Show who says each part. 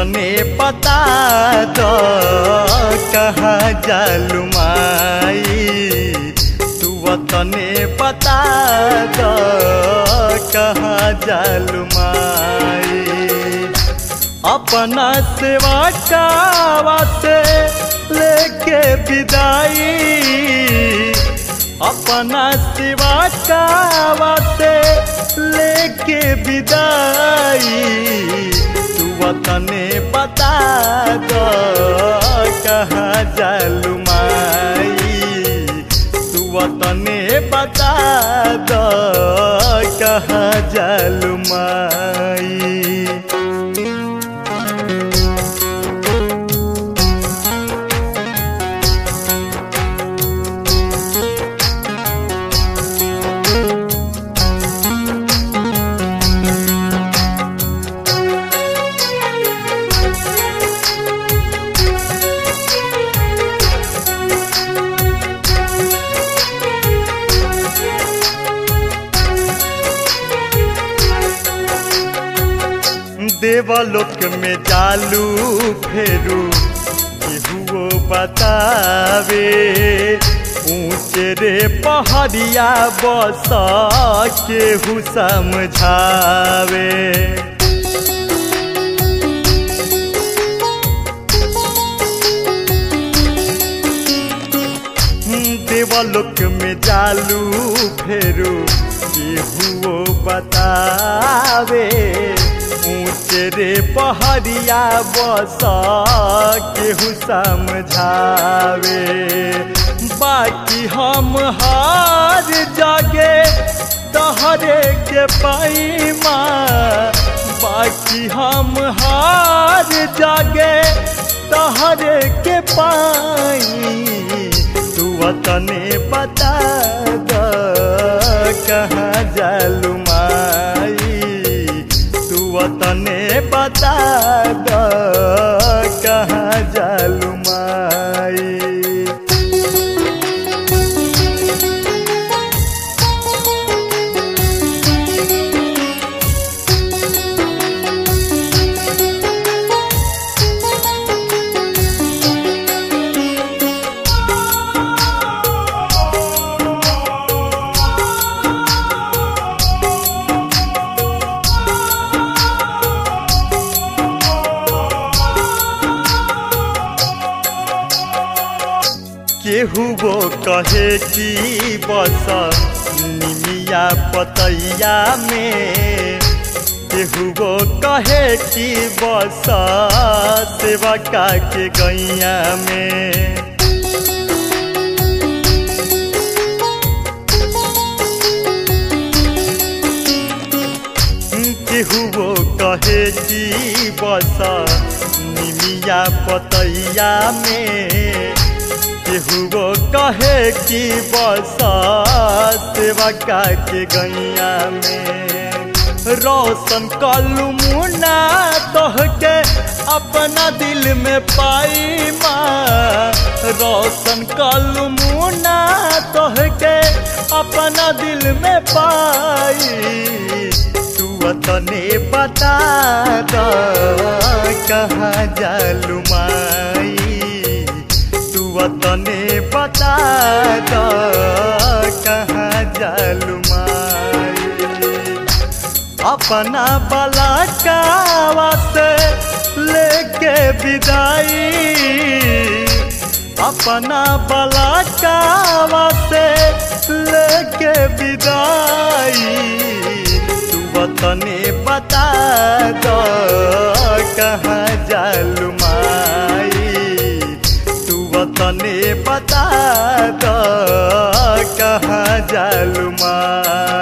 Speaker 1: तने बता दो कहाँ जालू माई तू तने बता दो कहाँ जालू माई अपना सेवा कावा से लेके विदाई अपना सेवा कावा से लेके विदाई तू वतने बता दो कहाँ जालू माई तू वतने बता दो कहाँ जालू माई देवलोक में जालू फेरू केहुओ बतावे ऊंचे रे पहाड़िया बस केहू समझावे देवलोक में जालू फेरू केहुओ बतावे ऊंचे रे पहाड़िया बस केहू समझावे बाकी हम हार जागे तहरे के पैमा बाकी हम हार जागे तहरे के पाई तू तने बता दो कहाँ जालू माई तू तने बता दो कहाँ जालू माई केहू वो कहे कि बस निमिया पतैया में केहू वो कहे कि बस सेवका के गैया में केहू वो कहे कि बस निमिया पतैया में केहू कहे कि बस सेवका के गैया में रोशन कलू मुना तोह के अपना दिल में पाई माँ रोशन कलू मुना तोह के अपना दिल में पाई तू तने बता दो कहाँ जालू माई तने बता दो कहाँ जालू माई अपना बला कावा से लेके विदाई अपना बला कावा से लेके विदाई तू तने बता दो कहाँ जालू माई तने बता दो कहाँ जालू माँ